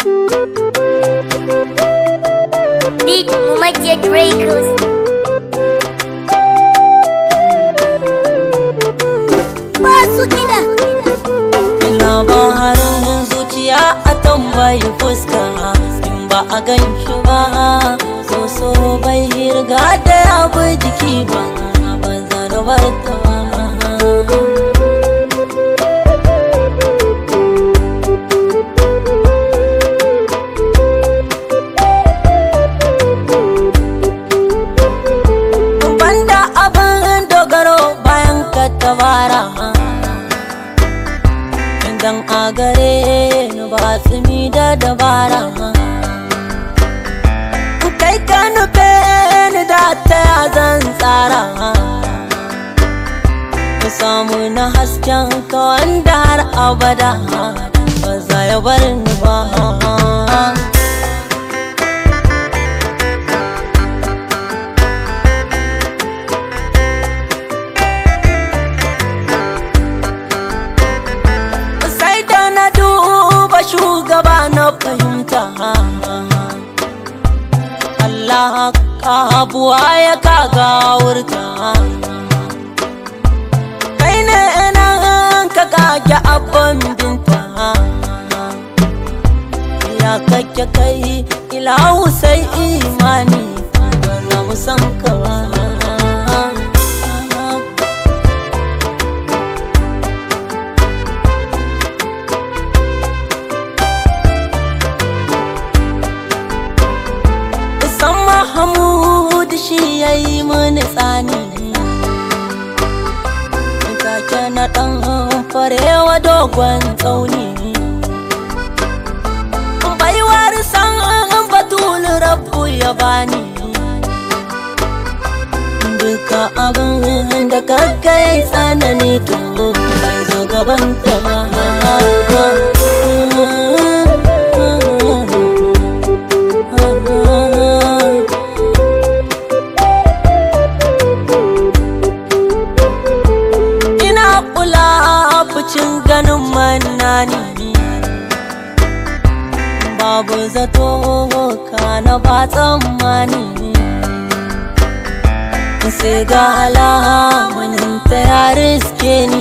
Beat Umayyad Records. Basu kiɗa. labarin zuciya a tambayi fuska in ba a gan shi ba so bai hirga da ya bi jiki ba ba zarabar ta ba banda abin dogaro bayan ka tabara idan a gare ni ba tsimi da dabara kai ka nufe ni da ta ya zan tsara ku samu na hasken ka wanda har abada ba za ya bar ni ba sai da na duba shugaba na fahimta Allah ka abuwa ya kaga wurta kai ne nan ka kage abban binta ya kake kai ilahu sai imani ba za mu san ka ba san Mahamud shi ya yi mini tsani Take na ɗan farewa dogon tsauni Baiwar san batul rabu ya bani Duka abin da kaga ya yi tsanani to bai zo gaban ta ba ina kula fucin ganin manani babu zato kana ba tsammani sai ga alamunin ta ya riske ni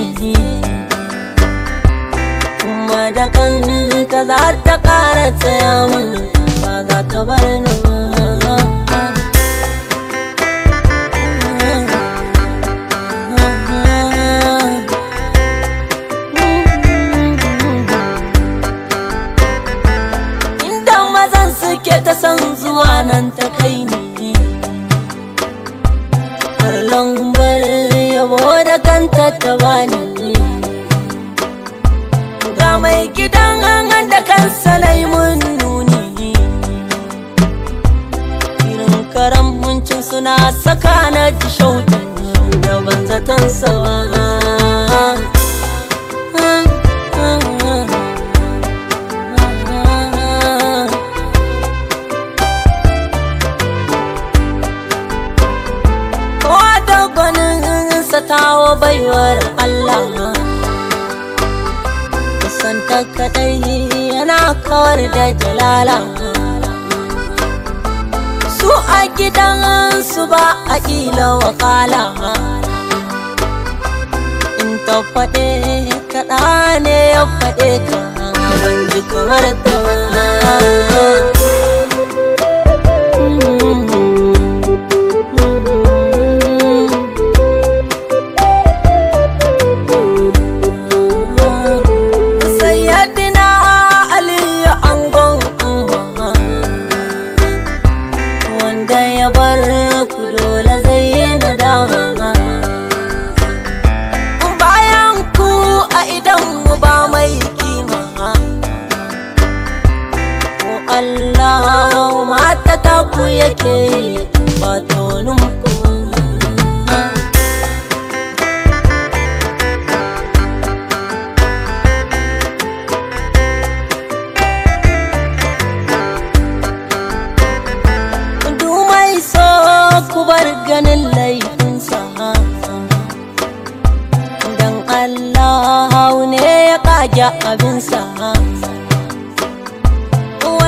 kuma da kanta za ta kara tsaya min ba za ta bar ni ba inda mazan suke ta san zuwa nan ta kai ni Karlon bar yabo da kanta ta bani ga mai gidan an da kansa na yi mun nuni irin karamcin suna saka na ji shauki da ban zaton sawa Kowa da gwaninsa tawo baiwar Allah Kusanta kadai yana kawar da jalala Su a gidansu ba a ƙila wakala In ta faɗe kaɗa ne ya faɗe ka ban ji kamar ta Sayyadina Aliyu angon umma wanda ya bar ku dole zai yi nadama bayan ku a idan mu ba mai kima ko Allah mata ta ku yake ba tonin ku Dumai so ku bar ganin laifinsa Dan Allah ne ya kage abinsa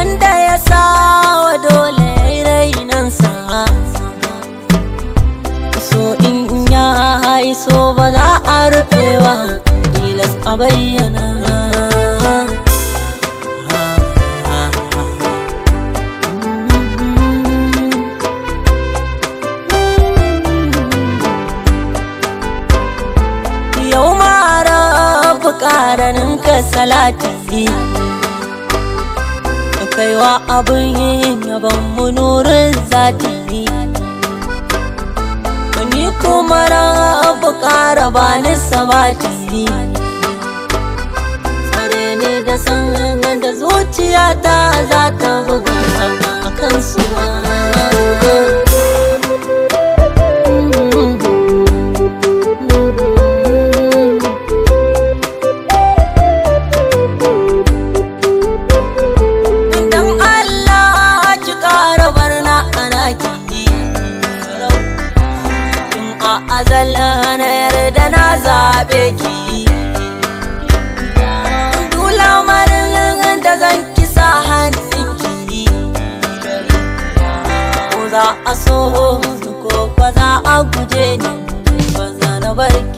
so ba za a rufewa tilas a bayyana yau mara ƙaranin ka salati kaiwa abin yin yaban mu nurin zati ni kuma rabu ƙara ba ni sabati tsare ne da san da zuciyata za ta buga a kan su Idan Allah ki ƙara barna ana ki Tun a azal na yarda na zaɓe ki Dula marin da zan kisa hannun ki Ko za a so ko ba za a guje ni Ba za na bar ki